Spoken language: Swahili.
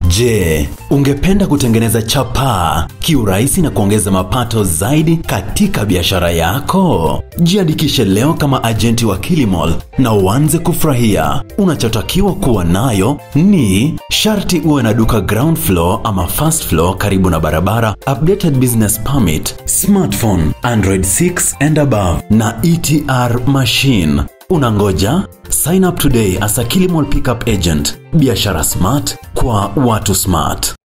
Je, ungependa kutengeneza chapaa kiurahisi na kuongeza mapato zaidi katika biashara yako? Jiandikishe leo kama ajenti wa Kilimall na uanze kufurahia. Unachotakiwa kuwa nayo ni sharti uwe na duka ground floor ama first floor karibu na barabara, updated business permit, smartphone, Android 6 and above na ETR machine. Unangoja? Sign up today as a Kilimall pickup agent. Biashara smart kwa watu smart.